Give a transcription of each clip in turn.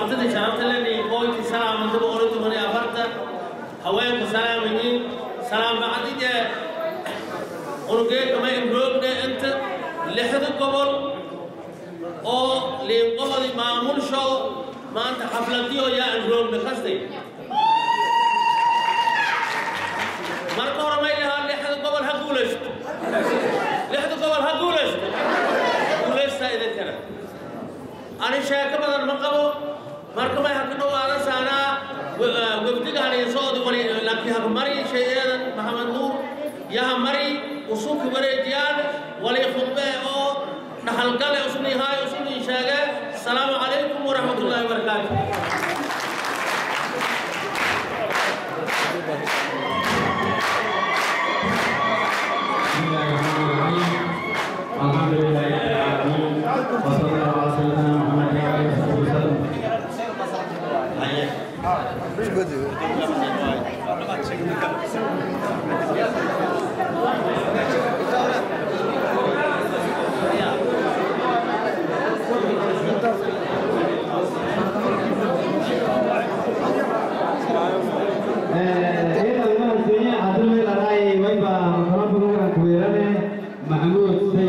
martida sharafta leni qoyti salaamantaba ora toban iyo afartan haweenka salaamayiin salaam bacdije unugeeka ma imroogde inta lixda gobol oo liinqobodi maamulsho maanta xafladiyo yaa imroogde kastay marka hore may lahaa lixda gobol ha guulaysto lixda gobol ha guulaysto guulaystaa idinkana ani sheeko badan ma qabo marka may haka dhawaada saanaa wafdiga haniinsoodi wali laakiin haka mari shayeedan maxamed nuur yaha mari usuki wareejiyaan wali khudbe oo dhaxalgale usni haay usni sheege asalaamu calaykum waraxmatullaahi wabarakaatu الحمد لله رب العالمين وصلى الله على سيدنا محمد وعلى اله وصحبه وسلم محمود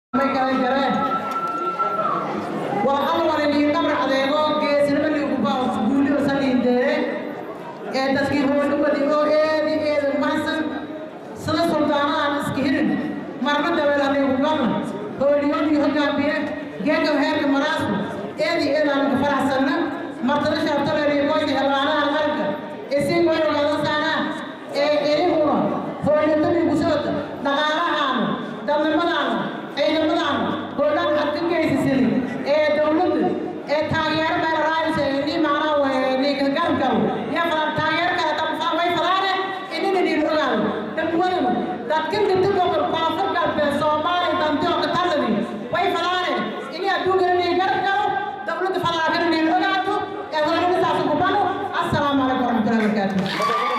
waxaa wala lii qabar adeego geesnimo liigu baa suguulio saliindeere ee dadkii hoolubadi oo eedi eeda mahsan sida suldaanahan iska hirin marna dabeel anigu galna hooliyadii hogaamiye geega heerka maraasku eedi eedaan ka faraxsanna martada shaabtaleeliyo qoyda helwaanaha qalka isii way ogaada saanaa ee erihuna hooliyadadii gusoota dhaqaalahaanu dadnimadaanu ciidamadaanu hoolaan had ka geysisani ee dowladda ee taageero meel raaysa ini macnaa way ninka gargal ya fadaan taageero kale dabfaa way fadaane inina niin ogaado dhamwadanu dadkan dinta gobol koonfur galbeed soomaaliya danteo ka taladi way fadaane ini adduunkana niin garab galo dowladda fadaakana niin ogaato ee hoolada saasa kubano assalaamu calaykum waraxmatullahi wabarakaatu